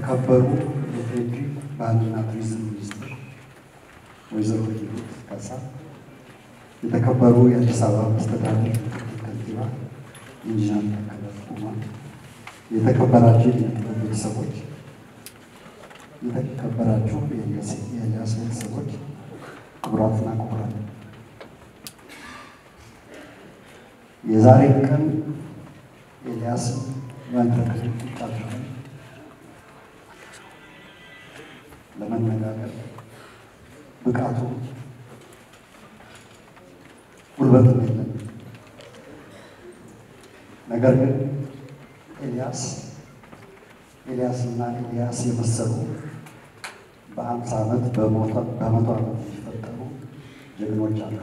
የተከበሩ የፌዴሪ ባህልና ቱሪዝም ሚኒስትር ወይዘሮ ሂሩት ካሳ፣ የተከበሩ የአዲስ አበባ መስተዳድር ከንቲባ ኢንጂነር ታከለ ኡማ፣ የተከበራችሁ የጥበብ ቤተሰቦች፣ የተከበራችሁ የኤልያስ ቤተሰቦች፣ ክቡራትና ክቡራን የዛሬ ቀን ኤልያስ መድረክ ጣጥረን ለመነጋገር ብቃቱ ጉልበትም የለን። ነገር ግን ኤልያስ ኤልያስና ኤልያስ የመሰሉ በአምሳ ዓመት በመቶ ዓመት የሚፈጠሩ ጀግኖች አሉ።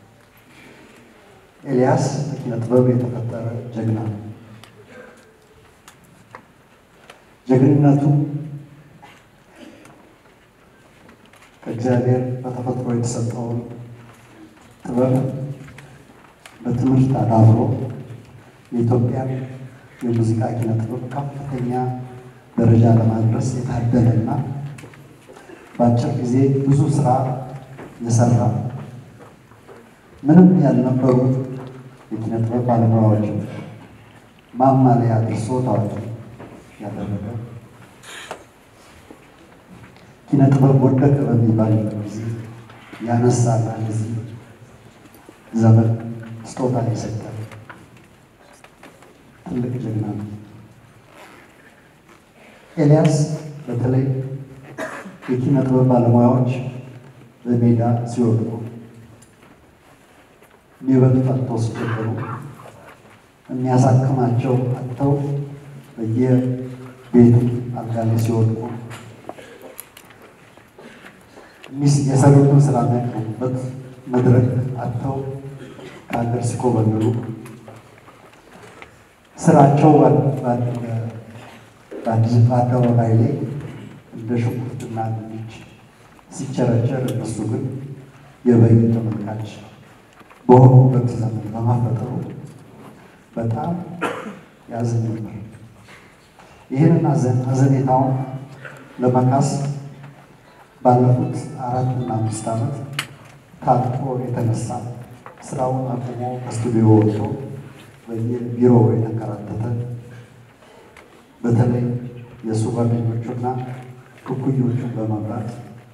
ኤልያስ በኪነ ጥበብ የተፈጠረ ጀግና ነው። ጀግንነቱ ከእግዚአብሔር በተፈጥሮ የተሰጠውን ጥበብ በትምህርት አዳብሮ የኢትዮጵያን የሙዚቃ ኪነ ጥበብ ከፍተኛ ደረጃ ለማድረስ የታደለና በአጭር ጊዜ ብዙ ስራ የሰራ ምንም ያልነበሩ የኪነ ጥበብ ባለሙያዎች ማማ ላይ አድርሶ ታዋቂ ያደረገ ኪነ ጥበብ ወደቀ በሚባል ጊዜ ያነሳና ለዚህ ዘመን ስጦታ የሰጠ ትልቅ ጀግና ነው። ኤልያስ በተለይ የኪነ ጥበብ ባለሙያዎች በሜዳ ሲወድቁ የሚበሉት አጥተው ሲቸገሩ የሚያሳክማቸው አጥተው በየቤቱ አልጋ ላይ ሲወድቁ የሰሩትን ስራ የሚያቀርቡበት መድረክ አጥተው ከሀገር ሲኮበልሉ ስራቸው በአደባባይ ላይ እንደ ሽንኩርትና ድንች ሲቸረቸር እነሱ ግን የበይ ተመልካች በሆኑበት ዘመን በማፈጠሩ በጣም ያዝን ነበር። ይህንን አዘኔታውን ለመካስ ባለፉት አራት እና አምስት ዓመት ታጥቆ የተነሳ ስራውን አቁሞ ከስቱዲዮ ወጥቶ በየቢሮው የተንከራተተ በተለይ የእሱ ጓደኞቹና ኩኩዮቹን በመምራት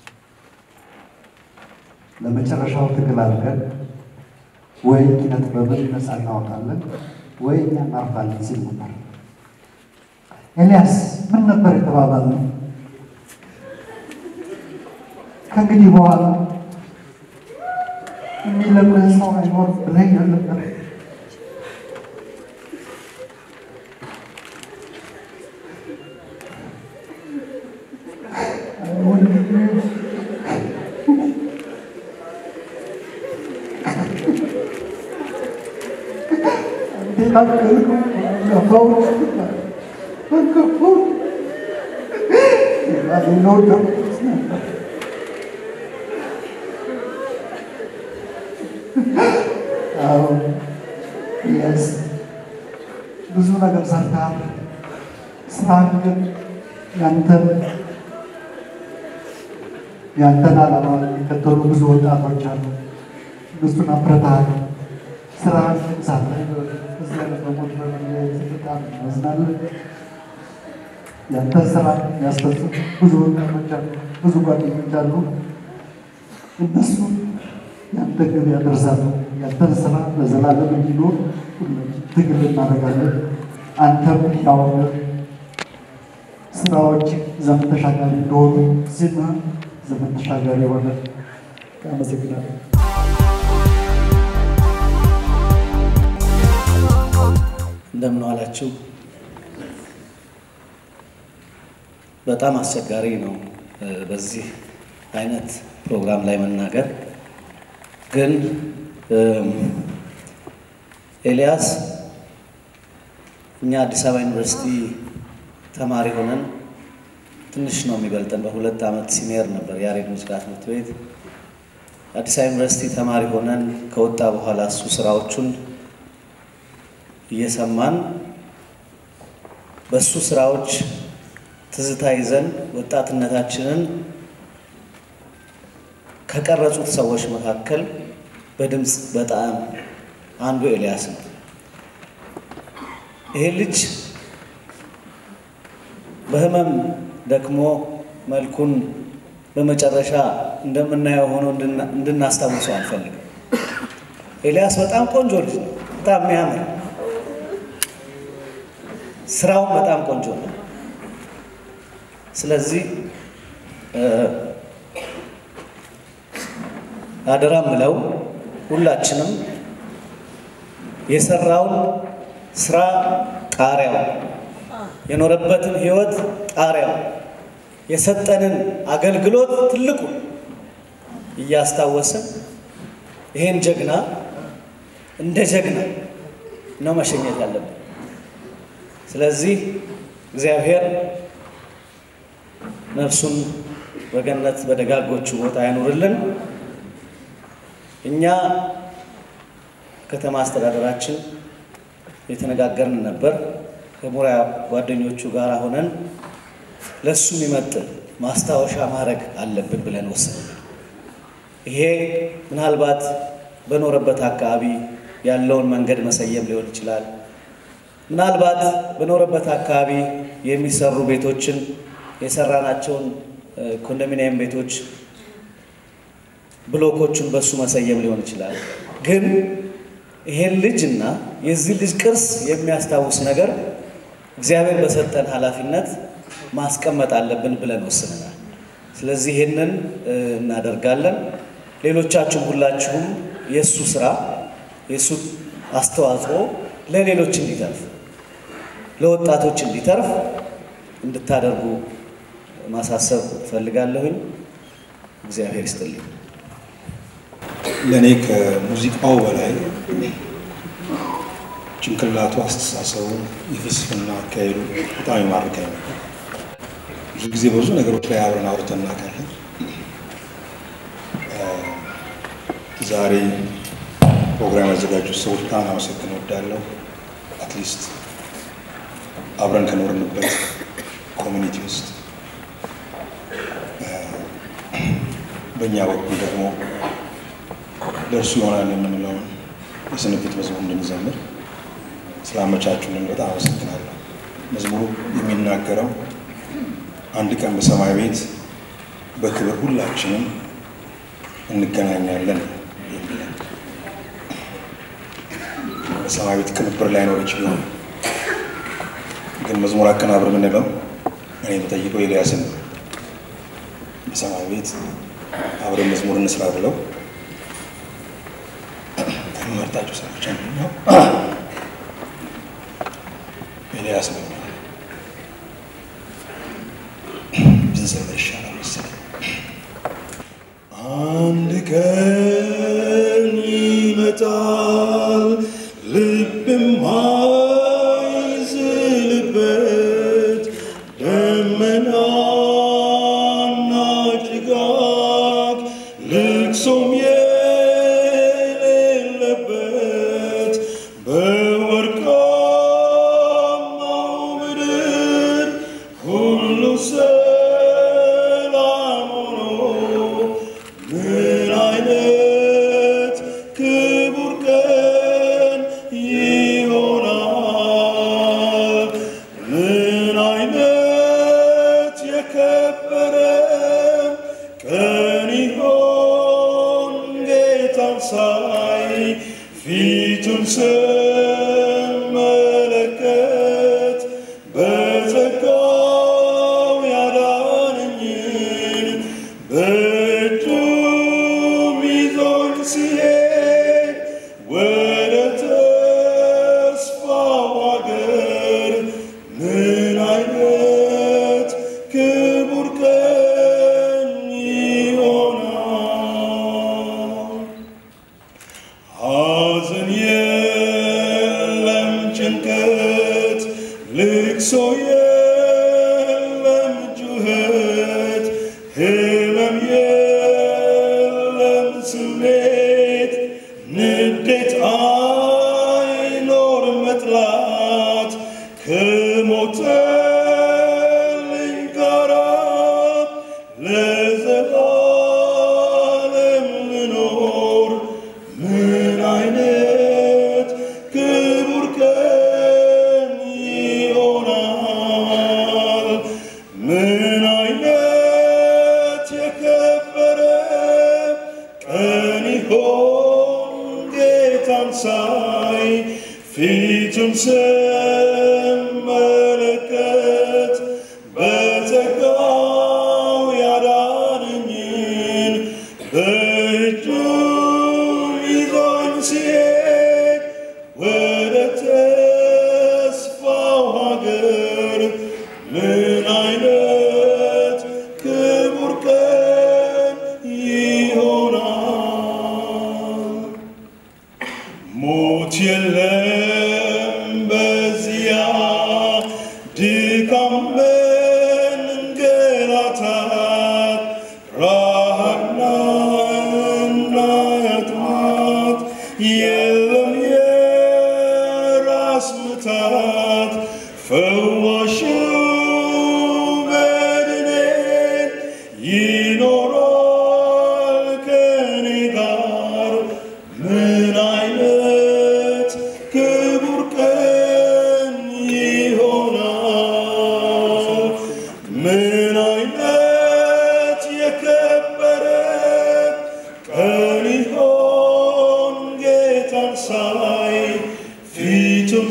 ለመጨረሻው ትግል አድርገን ወይ ኪነ ጥበብን ነፃ እናወጣለን ወይ እኛ እናርፋለን ሲል ነበር። ኤልያስ ምን ነበር የተባባልነው? ከእንግዲህ በኋላ የሚለምን ሰው አይኖር ብለኝ ነበር። ብዙ ነገር ሰርተሃል። ስራህን ግን ያንተን ያንተን ዓላማ የሚከተሉ ብዙ ወጣቶች አሉ። እነሱን አብረታሃል። ስራህን ግን ሳታይ እዚህ ያለ በሞት በመለየት በጣም እናዝናለን። ያንተን ስራ የሚያስፈጽሙ ብዙ ወጣቶች አሉ፣ ብዙ ጓደኞች አሉ። እነሱ ያንተ ግብ ያደርሳሉ። ያንተን ስራ ለዘላለም እንዲኖር ትግል እናደርጋለን። አንተም ያውነ ስራዎች ዘመን ተሻጋሪ እንደሆኑ ዜና ዘመን ተሻጋሪ የሆነ አመሰግናለሁ። እንደምን ዋላችሁ። በጣም አስቸጋሪ ነው በዚህ አይነት ፕሮግራም ላይ መናገር። ግን ኤልያስ እኛ አዲስ አበባ ዩኒቨርሲቲ ተማሪ ሆነን ትንሽ ነው የሚበልጠን፣ በሁለት ዓመት ሲኒየር ነበር ያሬድ ሙዚቃ ትምህርት ቤት። አዲስ አበባ ዩኒቨርሲቲ ተማሪ ሆነን ከወጣ በኋላ እሱ ስራዎቹን እየሰማን በእሱ ስራዎች ትዝታ ይዘን ወጣትነታችንን ከቀረጹት ሰዎች መካከል በድምፅ በጣም አንዱ ኤልያስ ነው። ይሄ ልጅ በህመም ደክሞ መልኩን በመጨረሻ እንደምናየው ሆኖ እንድናስታውሰው አልፈልግም። ኤልያስ በጣም ቆንጆ ልጅ ነው። በጣም የሚያምር ስራውን በጣም ቆንጆ ነው። ስለዚህ አደራ ምለው ሁላችንም የሰራውን ስራ ጣሪያው የኖረበትን ህይወት ጣሪያው የሰጠንን አገልግሎት ትልቁ እያስታወስን ይሄን ጀግና እንደ ጀግና ነው መሸኘት ያለብን። ስለዚህ እግዚአብሔር ነፍሱን በገነት በደጋጎቹ ቦታ ያኑርልን። እኛ ከተማ አስተዳደራችን የተነጋገርን ነበር። ከሙያ ጓደኞቹ ጋር ሆነን ለእሱ የሚመጥን ማስታወሻ ማድረግ አለብን ብለን ወሰንን። ይሄ ምናልባት በኖረበት አካባቢ ያለውን መንገድ መሰየም ሊሆን ይችላል። ምናልባት በኖረበት አካባቢ የሚሰሩ ቤቶችን የሰራናቸውን ኮንዶሚኒየም ቤቶች ብሎኮቹን በሱ መሰየም ሊሆን ይችላል። ግን ይሄን ልጅ እና የዚህ ልጅ ቅርስ የሚያስታውስ ነገር እግዚአብሔር በሰጠን ኃላፊነት ማስቀመጥ አለብን ብለን ወስነናል። ስለዚህ ይህንን እናደርጋለን። ሌሎቻችሁም ሁላችሁም የእሱ ስራ የእሱ አስተዋጽኦ ለሌሎች እንዲተርፍ ለወጣቶች እንዲተርፍ እንድታደርጉ ማሳሰብ እፈልጋለሁኝ። እግዚአብሔር ይስጥልኝ። ለእኔ ከሙዚቃው በላይ ጭንቅላቱ፣ አስተሳሰቡ፣ የፍልስፍና አካሄዱ በጣም ይማርከኝ ነበር። ብዙ ጊዜ በብዙ ነገሮች ላይ አብረን አውርተን እናውቃለን። ዛሬ ፕሮግራም ያዘጋጁት ሰዎች በጣም አመሰግን እወዳለሁ። አትሊስት አብረን ከኖርንበት ኮሚኒቲ ውስጥ በእኛ በኩል ደግሞ ለእርሱ ይሆናል የምንለውን የስንብት መዝሙር እንድንዘምር ስላመቻቹልን በጣም አመሰግናለሁ። መዝሙሩ የሚናገረው አንድ ቀን በሰማይ ቤት በክብር ሁላችንም እንገናኛለን የሚለን በሰማይ ቤት ቅንብር ላይኖር ይችላል። ግን መዝሙር አቀናብር የምንለው እኔ የምጠይቀው ኤልያስን ነው። በሰማይ ቤት አብረን መዝሙር እንስራ ብለው ከመርጣቸው ሰዎች አንደኛው ኤልያስ ነው። ብንዘምር ይሻላል መሰለኝ። አንድ ቀን ይመጣል ልብም አይዝልበት ደመናና ጭጋግ ልቅሶም የሌለበት በወርቃማው ምድር ሁሉ ሰላም ሆኖ ምን አይነት ክቡር ቀን ይሆናል! ምን አይነት የከበረ ቀን ይሆን ጌታን ሳይ ፊቱን ስመለከት በጸጋው ያዳነኝን በእጁም ይዞኝ ሲሄድ ወደ ተስፋው አገር ምን አይነት ክቡር ቀን ይሆናል! ሐዘን ምን አይነት የከበረ ቀን ይሆን ጌታን ሳይ ፊቱን ስመለከት በጸጋው ያዳነኝን በእጁ ይዞኝ ሲሄድ ወደ ተስፋው ሀገር ምን አይነት ክቡር ቀን ይሆናል። ሞት የለም በዚያ ድካም መንገላታት ረሃብና ጥማት የለም የራስ ምታት ፈዋሹ መድኔ ይኖራል ከኔ ጋር ምን አይነት ክቡር ቀን ይሆናል ምን አይነት የከበረ ቀን ይሆን ጌታን ሳይ ፊቱን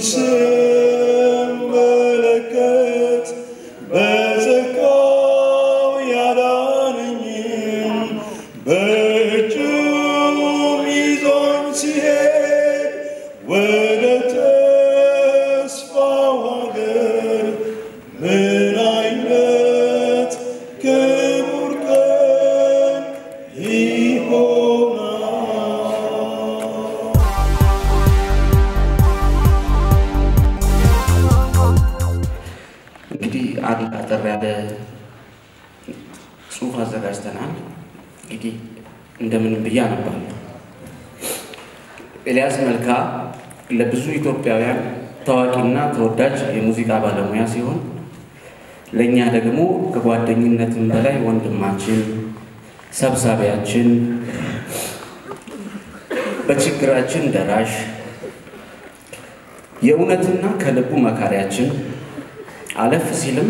ስመለከት በጸጋው ያዳነኝን በእጁም ይዞኝ ሲሄድ ወደ ተስፋው ሀገር ምን አይነት ክቡር ቀን ይሆናል። እንግዲህ አንድ አጠር ያለ ጽሑፍ አዘጋጅተናል። እንግዲህ እንደምንም ብዬ አነባለሁ። ኤልያስ መልካ ለብዙ ኢትዮጵያውያን ታዋቂና ተወዳጅ የሙዚቃ ባለሙያ ሲሆን ለእኛ ደግሞ ከጓደኝነትም በላይ ወንድማችን፣ ሰብሳቢያችን፣ በችግራችን ደራሽ፣ የእውነትና ከልቡ መካሪያችን አለፍ ሲልም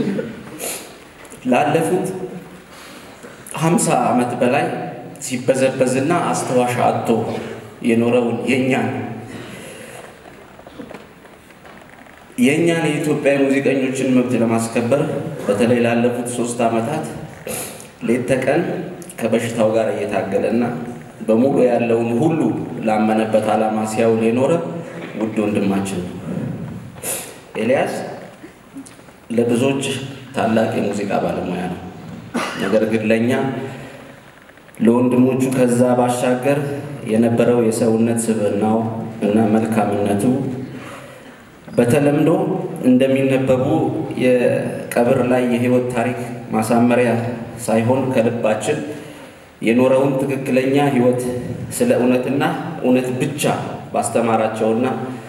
ላለፉት ሀምሳ ዓመት በላይ ሲበዘበዝና አስተዋሽ አጥቶ የኖረውን የእኛን የእኛን የኢትዮጵያ ሙዚቀኞችን መብት ለማስከበር በተለይ ላለፉት ሶስት ዓመታት ሌት ተቀን ከበሽታው ጋር እየታገለና በሙሉ ያለውን ሁሉ ላመነበት ዓላማ ሲያውል የኖረ ውድ ወንድማችን ነው። ኤልያስ ለብዙዎች ታላቅ የሙዚቃ ባለሙያ ነው። ነገር ግን ለእኛ ለወንድሞቹ ከዛ ባሻገር የነበረው የሰውነት ስብዕናው እና መልካምነቱ በተለምዶ እንደሚነበቡ የቀብር ላይ የሕይወት ታሪክ ማሳመሪያ ሳይሆን ከልባችን የኖረውን ትክክለኛ ሕይወት ስለ እውነትና እውነት ብቻ ባስተማራቸውና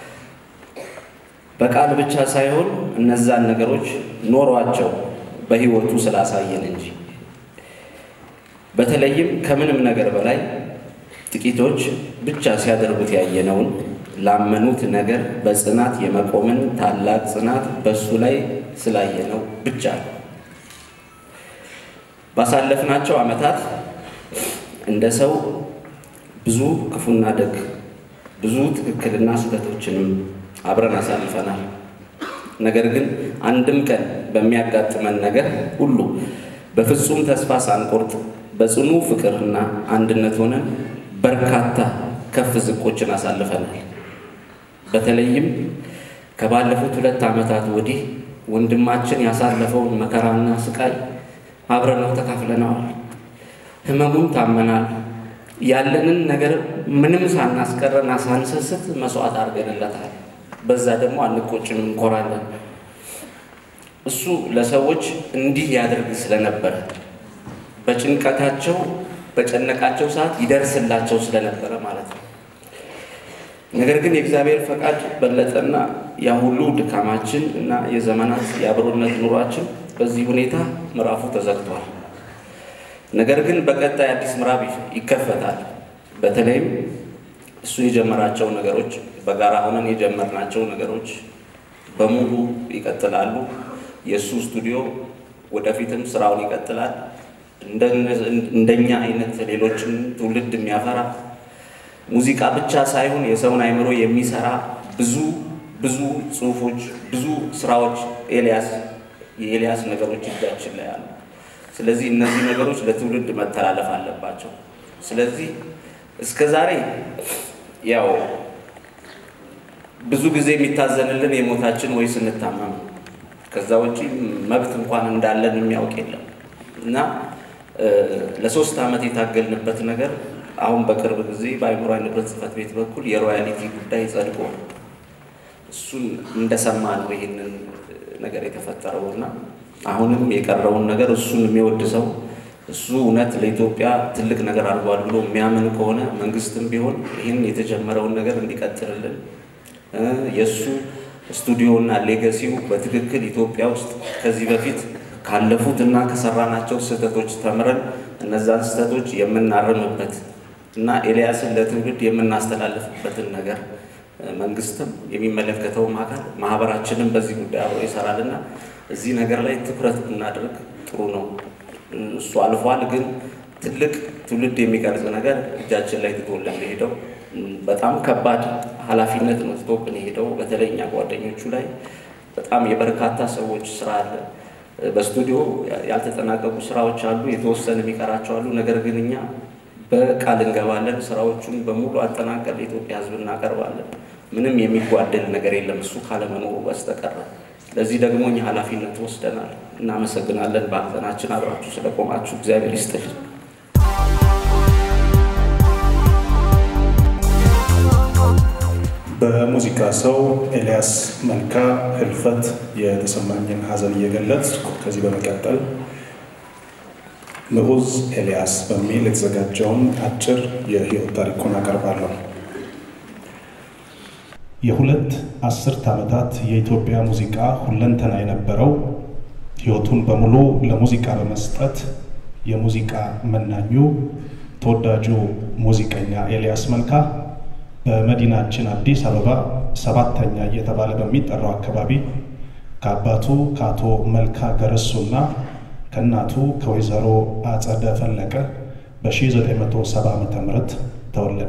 በቃል ብቻ ሳይሆን እነዛን ነገሮች ኖሯቸው በሕይወቱ ስላሳየን እንጂ በተለይም ከምንም ነገር በላይ ጥቂቶች ብቻ ሲያደርጉት ያየነውን ላመኑት ነገር በጽናት የመቆምን ታላቅ ጽናት በእሱ ላይ ስላየነው ብቻ ነው። ባሳለፍናቸው ዓመታት እንደ ሰው ብዙ ክፉና ደግ፣ ብዙ ትክክልና ስህተቶችንም አብረን አሳልፈናል። ነገር ግን አንድም ቀን በሚያጋጥመን ነገር ሁሉ በፍጹም ተስፋ ሳንቆርጥ በጽኑ ፍቅርና አንድነት ሆነን በርካታ ከፍ ዝቆችን አሳልፈናል። በተለይም ከባለፉት ሁለት ዓመታት ወዲህ ወንድማችን ያሳለፈውን መከራና ስቃይ አብረነው ተካፍለነዋል። ህመሙን ታመናል። ያለንን ነገር ምንም ሳናስቀረና ሳንሰስት መስዋዕት አድርገንለታል። በዛ ደግሞ አንቆጭም፣ እንኮራለን። እሱ ለሰዎች እንዲህ ያደርግ ስለነበረ በጭንቀታቸው በጨነቃቸው ሰዓት ይደርስላቸው ስለነበረ ማለት ነው። ነገር ግን የእግዚአብሔር ፈቃድ በለጠና ያ ሁሉ ድካማችን እና የዘመናት የአብሮነት ኑሯችን በዚህ ሁኔታ ምዕራፉ ተዘግቷል። ነገር ግን በቀጣይ አዲስ ምዕራፍ ይከፈታል። በተለይም እሱ የጀመራቸው ነገሮች በጋራ ሆነን የጀመርናቸው ነገሮች በሙሉ ይቀጥላሉ። የእሱ ስቱዲዮ ወደፊትም ስራውን ይቀጥላል። እንደኛ አይነት ሌሎችን ትውልድ የሚያፈራ ሙዚቃ ብቻ ሳይሆን የሰውን አይምሮ የሚሰራ ብዙ ብዙ ጽሁፎች፣ ብዙ ስራዎች ኤልያስ የኤልያስ ነገሮች እጃችን ላይ አሉ። ስለዚህ እነዚህ ነገሮች ለትውልድ መተላለፍ አለባቸው። ስለዚህ እስከ ዛሬ ያው ብዙ ጊዜ የሚታዘንልን የሞታችን ወይ ስንታመም ከዛ ውጪ መብት እንኳን እንዳለን የሚያውቅ የለም እና ለሶስት ዓመት የታገልንበት ነገር አሁን በቅርብ ጊዜ በአእምሯዊ ንብረት ጽሕፈት ቤት በኩል የሮያሊቲ ጉዳይ ጸድቆ እሱን እንደሰማ ነው ይህንን ነገር የተፈጠረው እና አሁንም የቀረውን ነገር እሱን የሚወድ ሰው እሱ እውነት ለኢትዮጵያ ትልቅ ነገር አድርጓል ብሎ የሚያምን ከሆነ መንግስትም ቢሆን ይህን የተጀመረውን ነገር እንዲቀጥልልን የእሱ ስቱዲዮና ሌገሲው በትክክል ኢትዮጵያ ውስጥ ከዚህ በፊት ካለፉት እና ከሰራናቸው ስህተቶች ተምረን እነዛን ስህተቶች የምናርምበት እና ኤልያስን ለትውልድ የምናስተላልፍበትን ነገር መንግስትም የሚመለከተውም አካል ማህበራችንም በዚህ ጉዳይ አብሮ ይሰራልና እዚህ ነገር ላይ ትኩረት ብናደርግ ጥሩ ነው። እሱ አልፏል፣ ግን ትልቅ ትውልድ የሚቀርጽ ነገር እጃችን ላይ ትቶልን የሄደው በጣም ከባድ ኃላፊነት ነው ትቶብን የሄደው። በተለይ እኛ ጓደኞቹ ላይ በጣም የበርካታ ሰዎች ስራ አለ። በስቱዲዮ ያልተጠናቀቁ ስራዎች አሉ፣ የተወሰነ የሚቀራቸው አሉ። ነገር ግን እኛ በቃል እንገባለን፣ ስራዎቹን በሙሉ አጠናቀል ለኢትዮጵያ ሕዝብ እናቀርባለን። ምንም የሚጓደል ነገር የለም እሱ ካለመኖሩ በስተቀረ። ለዚህ ደግሞ እኛ ኃላፊነት ወስደናል። እናመሰግናለን። በሀዘናችን አብራችሁ ስለቆማችሁ እግዚአብሔር ይስጥልን። በሙዚቃ ሰው ኤልያስ መልካ ህልፈት የተሰማኝን ሀዘን እየገለጽኩ ከዚህ በመቀጠል ንዑዝ ኤልያስ በሚል የተዘጋጀውን አጭር የህይወት ታሪኩን አቀርባለሁ። የሁለት አስርት ዓመታት የኢትዮጵያ ሙዚቃ ሁለንተና የነበረው ህይወቱን በሙሉ ለሙዚቃ በመስጠት የሙዚቃ መናኙ ተወዳጁ ሙዚቀኛ ኤልያስ መልካ በመዲናችን አዲስ አበባ ሰባተኛ እየተባለ በሚጠራው አካባቢ ከአባቱ ከአቶ መልካ ገረሱና ከእናቱ ከወይዘሮ አጸደ ፈለቀ በ1970 ዓ ም ተወለደ።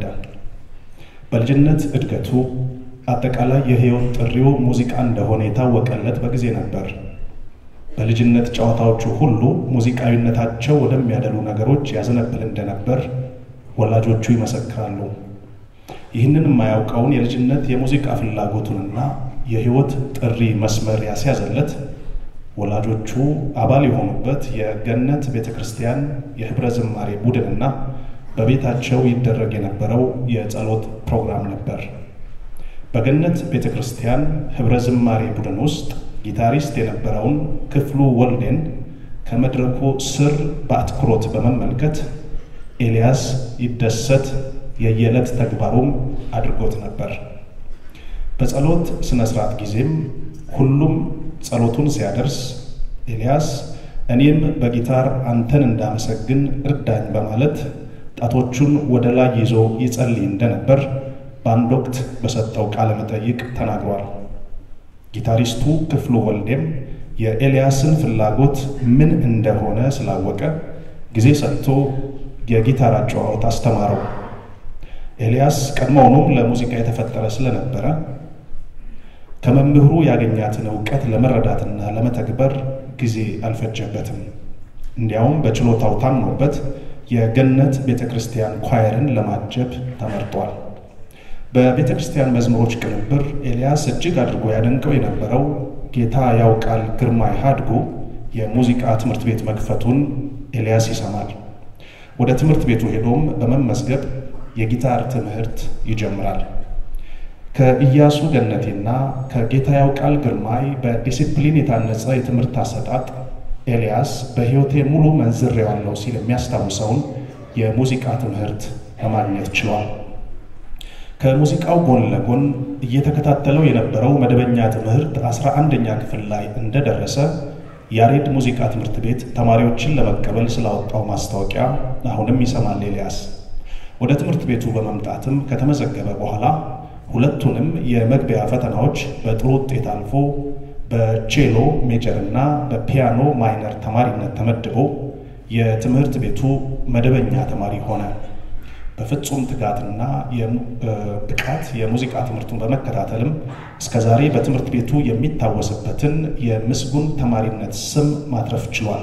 በልጅነት እድገቱ አጠቃላይ የህይወት ጥሪው ሙዚቃ እንደሆነ የታወቀለት በጊዜ ነበር። በልጅነት ጨዋታዎቹ ሁሉ ሙዚቃዊነታቸው ወደሚያደሉ ነገሮች ያዘነብል እንደነበር ወላጆቹ ይመሰክራሉ። ይህንን የማያውቀውን የልጅነት የሙዚቃ ፍላጎቱንና የህይወት ጥሪ መስመር ያስያዘለት ወላጆቹ አባል የሆኑበት የገነት ቤተ ክርስቲያን የህብረ ዝማሬ ቡድንና በቤታቸው ይደረግ የነበረው የጸሎት ፕሮግራም ነበር። በገነት ቤተ ክርስቲያን ህብረ ዝማሬ ቡድን ውስጥ ጊታሪስት የነበረውን ክፍሉ ወልዴን ከመድረኩ ስር በአትኩሮት በመመልከት ኤልያስ ይደሰት የየዕለት ተግባሩም አድርጎት ነበር። በጸሎት ስነ ስርዓት ጊዜም ሁሉም ጸሎቱን ሲያደርስ ኤልያስ እኔም በጊታር አንተን እንዳመሰግን እርዳኝ በማለት ጣቶቹን ወደ ላይ ይዞ ይጸልይ እንደነበር በአንድ ወቅት በሰጠው ቃለ መጠይቅ ተናግሯል። ጊታሪስቱ ክፍሉ ወልዴም የኤልያስን ፍላጎት ምን እንደሆነ ስላወቀ ጊዜ ሰጥቶ የጊታር አጨዋወት አስተማረው። ኤልያስ ቀድሞውኑም ለሙዚቃ የተፈጠረ ስለነበረ ከመምህሩ ያገኛትን እውቀት ለመረዳትና ለመተግበር ጊዜ አልፈጀበትም። እንዲያውም በችሎታው ታምኖበት የገነት ቤተ ክርስቲያን ኳየርን ለማጀብ ተመርጧል። በቤተ ክርስቲያን መዝሙሮች ቅንብር ኤልያስ እጅግ አድርጎ ያደንቀው የነበረው ጌታ ያውቃል ግርማይ ሃድጎ የሙዚቃ ትምህርት ቤት መክፈቱን ኤልያስ ይሰማል። ወደ ትምህርት ቤቱ ሄዶም በመመዝገብ የጊታር ትምህርት ይጀምራል። ከኢያሱ ገነቴና ከጌታ ያውቃል ግርማይ በዲሲፕሊን የታነጸ የትምህርት አሰጣጥ ኤልያስ በሕይወቴ ሙሉ መንዝሬዋለሁ ሲል የሚያስታውሰውን የሙዚቃ ትምህርት ለማግኘት ችሏል። ከሙዚቃው ጎን ለጎን እየተከታተለው የነበረው መደበኛ ትምህርት አስራ አንደኛ ክፍል ላይ እንደደረሰ ያሬድ ሙዚቃ ትምህርት ቤት ተማሪዎችን ለመቀበል ስላወጣው ማስታወቂያ አሁንም ይሰማል ኤልያስ። ወደ ትምህርት ቤቱ በመምጣትም ከተመዘገበ በኋላ ሁለቱንም የመግቢያ ፈተናዎች በጥሩ ውጤት አልፎ በቼሎ ሜጀር እና በፒያኖ ማይነር ተማሪነት ተመድቦ የትምህርት ቤቱ መደበኛ ተማሪ ሆነ። በፍጹም ትጋትና ብቃት የሙዚቃ ትምህርቱን በመከታተልም እስከዛሬ በትምህርት ቤቱ የሚታወስበትን የምስጉን ተማሪነት ስም ማትረፍ ችሏል።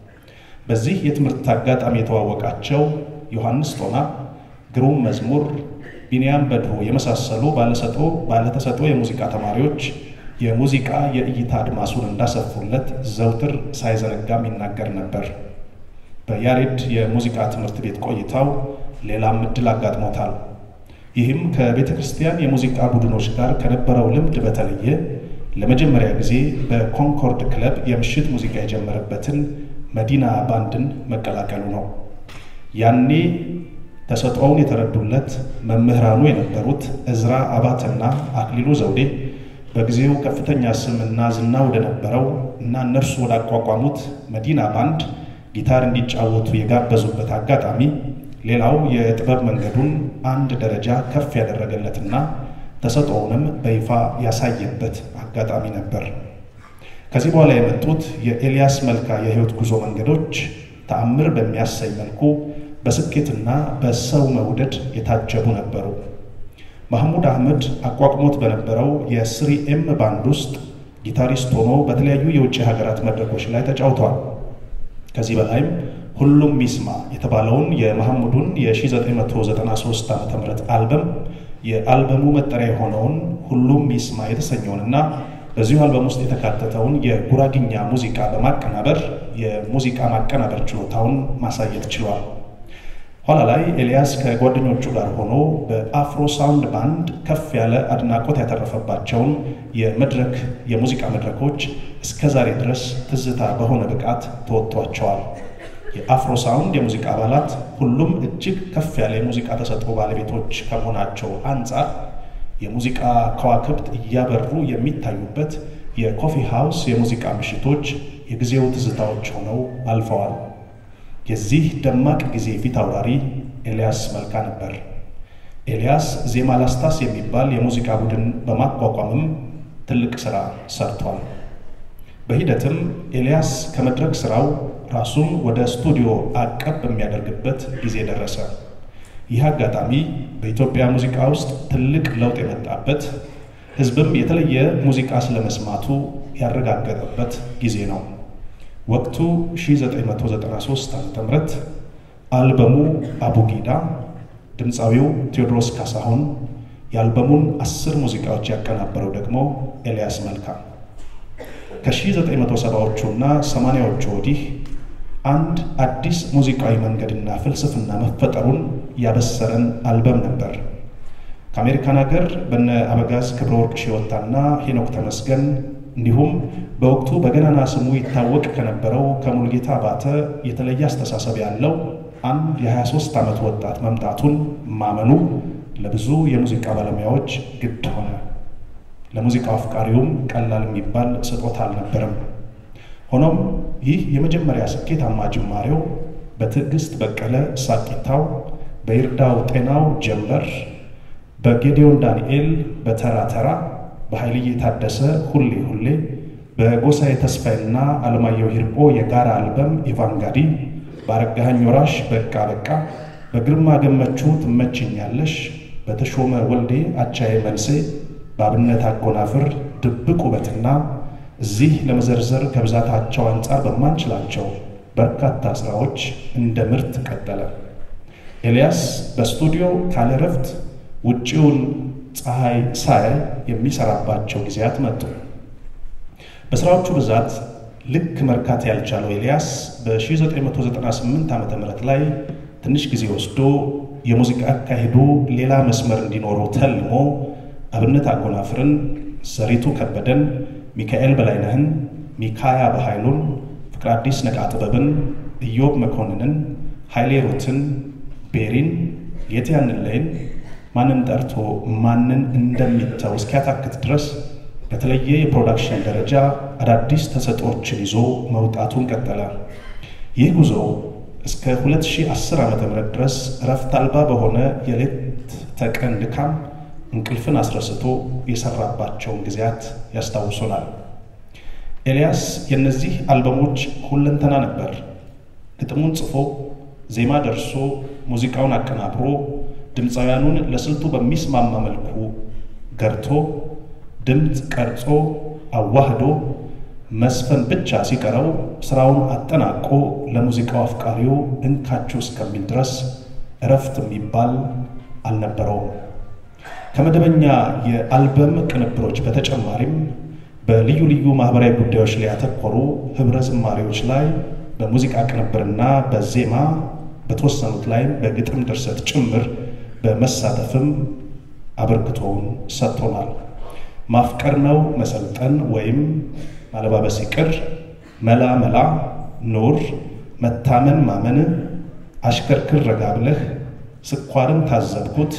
በዚህ የትምህርት አጋጣሚ የተዋወቃቸው ዮሐንስ ቶና፣ ግሩም መዝሙር፣ ቢንያም በድሩ የመሳሰሉ ባለተሰጦ የሙዚቃ ተማሪዎች የሙዚቃ የእይታ አድማሱን እንዳሰፉለት ዘውትር ሳይዘነጋም ይናገር ነበር። በያሬድ የሙዚቃ ትምህርት ቤት ቆይታው ሌላም እድል አጋጥሞታል። ይህም ከቤተ ክርስቲያን የሙዚቃ ቡድኖች ጋር ከነበረው ልምድ በተለየ ለመጀመሪያ ጊዜ በኮንኮርድ ክለብ የምሽት ሙዚቃ የጀመረበትን መዲና ባንድን መቀላቀሉ ነው። ያኔ ተሰጥኦውን የተረዱለት መምህራኑ የነበሩት እዝራ አባትና አክሊሉ ዘውዴ በጊዜው ከፍተኛ ስምና ዝና ወደ ነበረው እና እነርሱ ወዳቋቋሙት መዲና ባንድ ጊታር እንዲጫወቱ የጋበዙበት አጋጣሚ ሌላው የጥበብ መንገዱን አንድ ደረጃ ከፍ ያደረገለትና ተሰጥኦውንም በይፋ ያሳየበት አጋጣሚ ነበር። ከዚህ በኋላ የመጡት የኤልያስ መልካ የሕይወት ጉዞ መንገዶች ተአምር በሚያሳይ መልኩ በስኬትና በሰው መውደድ የታጀቡ ነበሩ። ማህሙድ አህመድ አቋቁሞት በነበረው የስሪ ኤም ባንድ ውስጥ ጊታሪስት ሆኖ በተለያዩ የውጭ ሀገራት መድረኮች ላይ ተጫውቷል። ከዚህ በላይም ሁሉም ሚስማ የተባለውን የመሐሙዱን የ1993 ዓ ም አልበም የአልበሙ መጠሪያ የሆነውን ሁሉም ሚስማ የተሰኘውንና በዚሁ አልበም ውስጥ የተካተተውን የጉራግኛ ሙዚቃ በማቀናበር የሙዚቃ ማቀናበር ችሎታውን ማሳየት ችሏል። ኋላ ላይ ኤልያስ ከጓደኞቹ ጋር ሆኖ በአፍሮ ሳውንድ ባንድ ከፍ ያለ አድናቆት ያተረፈባቸውን የመድረክ የሙዚቃ መድረኮች እስከ ዛሬ ድረስ ትዝታ በሆነ ብቃት ተወጥቷቸዋል። የአፍሮ ሳውንድ የሙዚቃ አባላት ሁሉም እጅግ ከፍ ያለ የሙዚቃ ተሰጥኦ ባለቤቶች ከመሆናቸው አንጻር የሙዚቃ ከዋክብት እያበሩ የሚታዩበት የኮፊ ሃውስ የሙዚቃ ምሽቶች የጊዜው ትዝታዎች ሆነው አልፈዋል። የዚህ ደማቅ ጊዜ ፊት አውራሪ ኤልያስ መልካ ነበር። ኤልያስ ዜማ ላስታስ የሚባል የሙዚቃ ቡድን በማቋቋምም ትልቅ ሥራ ሰርቷል። በሂደትም ኤልያስ ከመድረክ ሥራው ራሱን ወደ ስቱዲዮ አቀብ በሚያደርግበት ጊዜ ደረሰ። ይህ አጋጣሚ በኢትዮጵያ ሙዚቃ ውስጥ ትልቅ ለውጥ የመጣበት ሕዝብም የተለየ ሙዚቃ ስለመስማቱ ያረጋገጠበት ጊዜ ነው። ወቅቱ 1993 ዓ ም አልበሙ አቡጊዳ፣ ድምፃዊው ቴዎድሮስ ካሳሁን፣ የአልበሙን አስር ሙዚቃዎች ያቀናበረው ደግሞ ኤልያስ መልካ። ከ1970ዎቹ እና 80ዎቹ ወዲህ አንድ አዲስ ሙዚቃዊ መንገድና ፍልስፍና መፈጠሩን ያበሰረን አልበም ነበር። ከአሜሪካን ሀገር በነ አበጋዝ ክብረ ወርቅ ሽወታና ሄኖክ ተመስገን እንዲሁም በወቅቱ በገናና ስሙ ይታወቅ ከነበረው ከሙልጌታ ባተ የተለየ አስተሳሰብ ያለው አንድ የ23 ዓመት ወጣት መምጣቱን ማመኑ ለብዙ የሙዚቃ ባለሙያዎች ግድ ሆነ። ለሙዚቃው አፍቃሪውም ቀላል የሚባል ስጦታ አልነበረም። ሆኖም ይህ የመጀመሪያ ስኬታማ ጅማሬው በትዕግስት በቀለ ሳቂታው፣ በይርዳው ጤናው ጀንበር፣ በጌዲዮን ዳንኤል በተራ ተራ፣ በኃይልዬ ታደሰ ሁሌ ሁሌ፣ በጎሳዬ ተስፋዬና አለማየሁ ሂርጶ የጋራ አልበም ኢቫንጋዲ፣ በአረጋኸኝ ወራሽ በቃ በቃ፣ በግርማ ገመቹ ትመችኛለሽ፣ በተሾመ ወልዴ አቻዬ መልሴ፣ በአብነት አጎናፍር ድብቅ ውበትና እዚህ ለመዘርዘር ከብዛታቸው አንጻር በማንችላቸው በርካታ ስራዎች እንደ ምርት ቀጠለ። ኤልያስ በስቱዲዮ ካለ ረፍት ውጪውን ፀሐይ ሳይ የሚሰራባቸው ጊዜያት መጡ። በስራዎቹ ብዛት ልክ መርካት ያልቻለው ኤልያስ በ1998 ዓ ም ላይ ትንሽ ጊዜ ወስዶ የሙዚቃ አካሄዱ ሌላ መስመር እንዲኖረው ተልሞ አብነት አጎናፍርን፣ ዘሪቱ ከበደን ሚካኤል በላይነህን፣ ሚካያ በኃይሉን፣ ፍቅረ አዲስ ነቃ ጥበብን፣ ኢዮብ መኮንንን፣ ኃይሌ ሩትን፣ ቤሪን፣ የትያንለይን ማንን ጠርቶ ማንን እንደሚተው እስኪያታክት ድረስ በተለየ የፕሮዳክሽን ደረጃ አዳዲስ ተሰጦችን ይዞ መውጣቱን ቀጠለ። ይህ ጉዞ እስከ 2010 ዓ ም ድረስ እረፍት አልባ በሆነ የሌት ተቀን ድካም እንቅልፍን አስረስቶ የሰራባቸውን ጊዜያት ያስታውሱናል። ኤልያስ የእነዚህ አልበሞች ሁለንተና ነበር። ግጥሙን ጽፎ ዜማ ደርሶ ሙዚቃውን አቀናብሮ ድምፃውያኑን ለስልቱ በሚስማማ መልኩ ገርቶ ድምፅ ቀርጾ አዋህዶ መስፈን ብቻ ሲቀረው ስራውን አጠናቆ ለሙዚቃው አፍቃሪው እንካችሁ እስከሚል ድረስ እረፍት የሚባል አልነበረውም። ከመደበኛ የአልበም ቅንብሮች በተጨማሪም በልዩ ልዩ ማህበራዊ ጉዳዮች ላይ ያተኮሩ ህብረ ዝማሬዎች ላይ በሙዚቃ ቅንብርና በዜማ በተወሰኑት ላይም በግጥም ድርሰት ጭምር በመሳተፍም አበርክቶውን ሰጥቶናል። ማፍቀር ነው መሰልጠን ወይም ማለባበስ ይቅር፣ መላ መላ፣ ኑር፣ መታመን ማመን፣ አሽከርክር ረጋ ብለህ፣ ስኳርን ታዘብኩት፣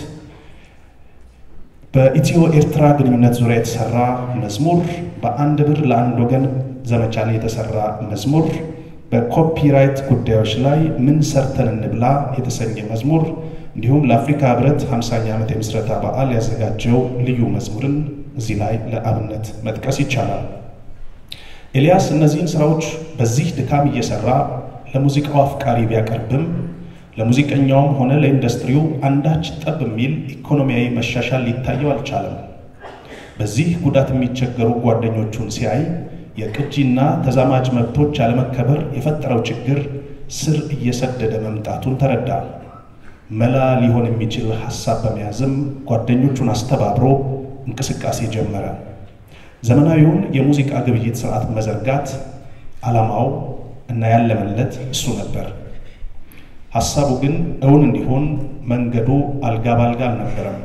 በኢትዮ ኤርትራ ግንኙነት ዙሪያ የተሰራ መዝሙር፣ በአንድ ብር ለአንድ ወገን ዘመቻ ላይ የተሰራ መዝሙር፣ በኮፒራይት ጉዳዮች ላይ ምን ሰርተን እንብላ የተሰኘ መዝሙር እንዲሁም ለአፍሪካ ህብረት 50ኛ ዓመት የምስረታ በዓል ያዘጋጀው ልዩ መዝሙርን እዚህ ላይ ለአብነት መጥቀስ ይቻላል። ኤልያስ እነዚህን ስራዎች በዚህ ድካም እየሰራ ለሙዚቃው አፍቃሪ ቢያቀርብም ለሙዚቀኛውም ሆነ ለኢንዱስትሪው አንዳች ጠብ የሚል ኢኮኖሚያዊ መሻሻል ሊታየው አልቻለም። በዚህ ጉዳት የሚቸገሩ ጓደኞቹን ሲያይ የቅጂና ተዛማጅ መብቶች አለመከበር የፈጠረው ችግር ስር እየሰደደ መምጣቱን ተረዳ። መላ ሊሆን የሚችል ሐሳብ በመያዝም ጓደኞቹን አስተባብሮ እንቅስቃሴ ጀመረ። ዘመናዊውን የሙዚቃ ግብይት ስርዓት መዘርጋት ዓላማው እና ያለመለት እሱ ነበር። ሐሳቡ ግን እውን እንዲሆን መንገዱ አልጋ ባልጋ አልነበረም።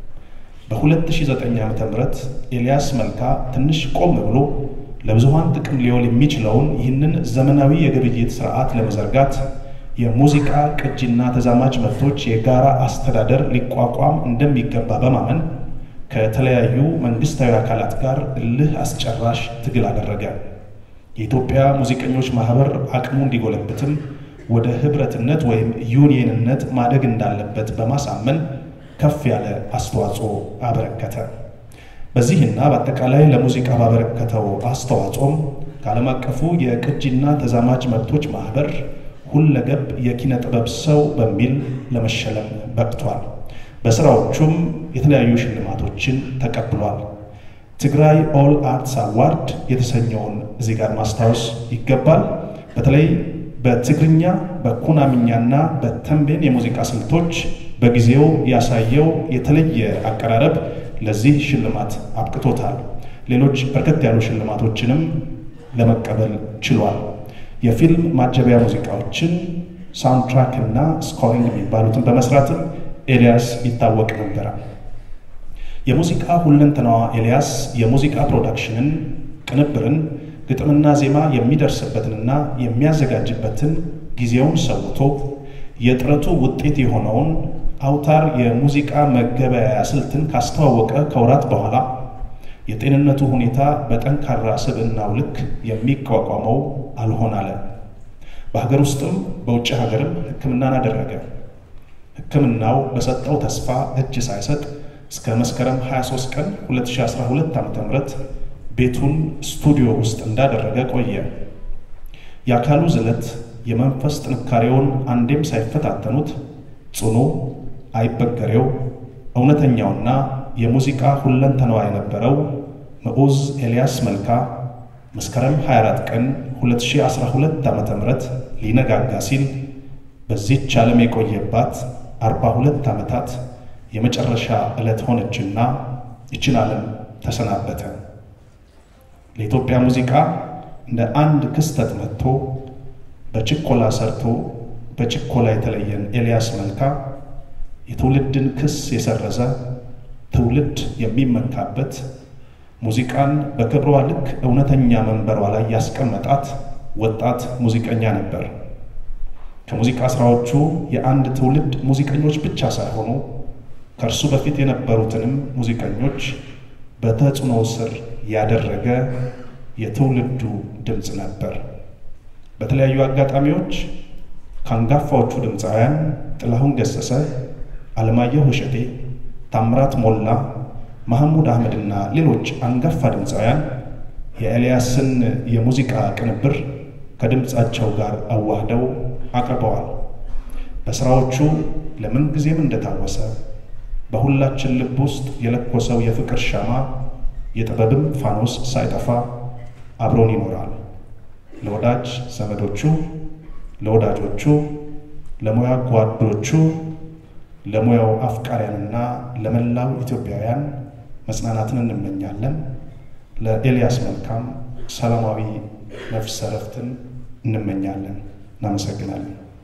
በ2009 ዓ ም ኤልያስ መልካ ትንሽ ቆም ብሎ ለብዙሃን ጥቅም ሊውል የሚችለውን ይህንን ዘመናዊ የግብይት ስርዓት ለመዘርጋት የሙዚቃ ቅጂና ተዛማጅ መብቶች የጋራ አስተዳደር ሊቋቋም እንደሚገባ በማመን ከተለያዩ መንግስታዊ አካላት ጋር እልህ አስጨራሽ ትግል አደረገ። የኢትዮጵያ ሙዚቀኞች ማህበር አቅሙ እንዲጎለብትም ወደ ህብረትነት ወይም ዩኒየንነት ማደግ እንዳለበት በማሳመን ከፍ ያለ አስተዋጽኦ አበረከተ። በዚህና በአጠቃላይ ለሙዚቃ ባበረከተው አስተዋጽኦም ከዓለም አቀፉ የቅጂና ተዛማጅ መብቶች ማህበር ሁለገብ የኪነ ጥበብ ሰው በሚል ለመሸለም በቅቷል። በስራዎቹም የተለያዩ ሽልማቶችን ተቀብሏል። ትግራይ ኦል አርትስ አዋርድ የተሰኘውን እዚህ ጋር ማስታወስ ይገባል። በተለይ በትግርኛ በኩናምኛና በተንቤን የሙዚቃ ስልቶች በጊዜው ያሳየው የተለየ አቀራረብ ለዚህ ሽልማት አብቅቶታል። ሌሎች በርከት ያሉ ሽልማቶችንም ለመቀበል ችሏል። የፊልም ማጀቢያ ሙዚቃዎችን ሳውንድትራክ እና ስኮሪንግ የሚባሉትን በመስራትም ኤልያስ ይታወቅ ነበረ። የሙዚቃ ሁለንተናዋ ኤልያስ የሙዚቃ ፕሮዳክሽንን፣ ቅንብርን፣ ግጥምና ዜማ የሚደርስበትንና የሚያዘጋጅበትን ጊዜውን ሰውቶ የጥረቱ ውጤት የሆነውን አውታር የሙዚቃ መገበያያ ስልትን ካስተዋወቀ ከወራት በኋላ የጤንነቱ ሁኔታ በጠንካራ ስብዕናው ልክ የሚቋቋመው አልሆን አለ። በሀገር ውስጥም በውጭ ሀገርም ሕክምናን አደረገ። ሕክምናው በሰጠው ተስፋ እጅ ሳይሰጥ እስከ መስከረም 23 ቀን 2012 ዓ.ም ቤቱን ስቱዲዮ ውስጥ እንዳደረገ ቆየ። የአካሉ ዝለት የመንፈስ ጥንካሬውን አንዴም ሳይፈታተኑት ጽኑ፣ አይበገሬው፣ እውነተኛውና የሙዚቃ ሁለንተናዋ የነበረው ምዑዝ ኤልያስ መልካ መስከረም 24 ቀን 2012 ዓ.ም ሊነጋጋ ሲል በዚህች ዓለም የቆየባት 42 ዓመታት የመጨረሻ ዕለት ሆነችና ይችን ዓለም ተሰናበተ። ለኢትዮጵያ ሙዚቃ እንደ አንድ ክስተት መጥቶ በችኮላ ሰርቶ በችኮላ የተለየን ኤልያስ መልካ የትውልድን ክስ የሰረዘ ትውልድ የሚመካበት ሙዚቃን በክብሯ ልክ እውነተኛ መንበሯ ላይ ያስቀመጣት ወጣት ሙዚቀኛ ነበር። ከሙዚቃ ስራዎቹ የአንድ ትውልድ ሙዚቀኞች ብቻ ሳይሆኑ ከእርሱ በፊት የነበሩትንም ሙዚቀኞች በተጽዕኖ ስር ያደረገ የትውልዱ ድምፅ ነበር። በተለያዩ አጋጣሚዎች ከአንጋፋዎቹ ድምፃውያን ጥላሁን ገሰሰ፣ አለማየሁ እሸቴ፣ ታምራት ሞላ፣ መሐሙድ አህመድና ሌሎች አንጋፋ ድምፃውያን የኤልያስን የሙዚቃ ቅንብር ከድምፃቸው ጋር አዋህደው አቅርበዋል። በሥራዎቹ ለምን ጊዜም እንደታወሰ በሁላችን ልብ ውስጥ የለኮሰው የፍቅር ሻማ የጥበብም ፋኖስ ሳይጠፋ አብሮን ይኖራል። ለወዳጅ ዘመዶቹ፣ ለወዳጆቹ፣ ለሙያ ጓዶቹ፣ ለሙያው አፍቃሪያንና ለመላው ኢትዮጵያውያን መጽናናትን እንመኛለን። ለኤልያስ መልካም ሰላማዊ ነፍስ ዕረፍትን እንመኛለን። እናመሰግናለን።